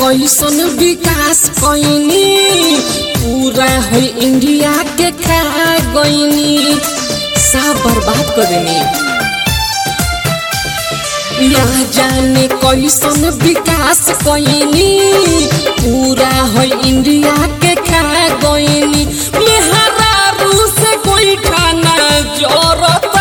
कैसन विकास कैनी पूरा हो इंडिया के खा गईनी सब बर्बाद कर देनी ना जाने कैसन विकास कैनी पूरा हो इंडिया के खा गईनी मेहरारू से कोई खाना जोरता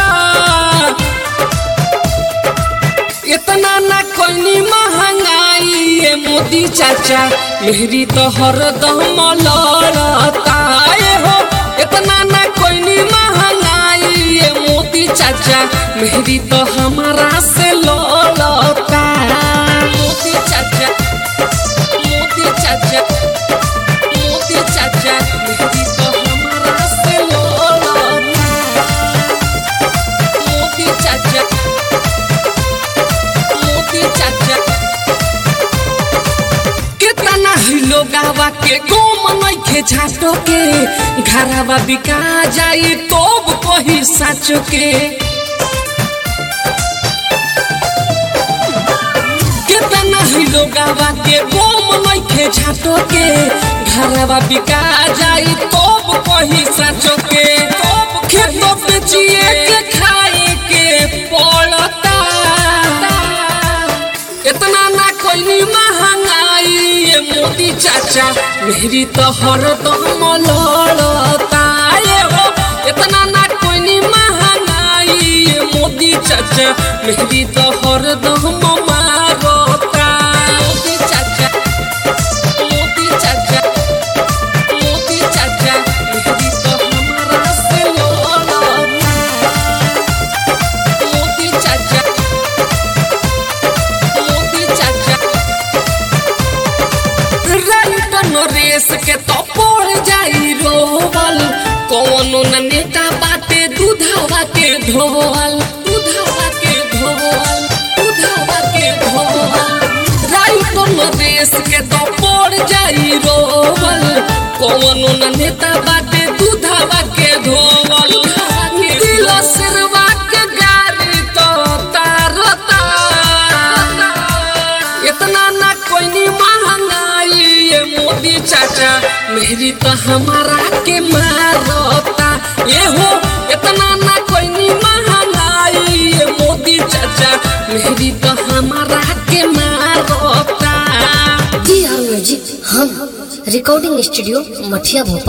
इतना ना कोई महंगाई ये मोदी चाचा मेहरी तो हरदम लड़ता ए हो इतना ना कोई महंगाई ये मोदी चाचा मेहरी तो हमारा से लड़ता मोदी चाचा मोदी चाचा मोदी चाचा मेहरी तो हमारा से लड़ता मोदी चाचा मोदी चाचा कितना ही लोग आवा के गोम नइखे झाटो के घरवा बिका जाई तोब कही साचो के कितना ही लोग आवा के गोम नइखे झाटो के घरवा बिका जाई तोब कही साचो के तोब खेतो बेचिए के खाए के पड़ता इतना ना कोई महंगाई ये मोदी चाचा मेरी तो हरदम लड़ता ये हो इतना ना कोई महंगाई ये मोदी चाचा मेरी तो हरदम मारता मोदी चाचा मोदी चाचा मोदी चाचा मेरी तो हमारा से लड़ता मोदी चाचा मोदी चाचा राइट नरेश के तो पड़ जाई रोवल कौनो न नेता बाटे दूधावा के धोवल दूधावा के धोवल दूधावा के धोवल राइट नरेश के तो पड़ जाई रोवल कौनो न नेता बाटे दूधावा के धोवल दिल सिरवा के गारी तो तारता इतना ना कोई महंगाई ये मोदी चाचा मेरी तो हमारा के मारता ये हो इतना ना कोई महंगाई ये मोदी चाचा मेरी तो हमारा के मारता जी हाँ म्यूजिक हम रिकॉर्डिंग स्टूडियो मठिया भोपाल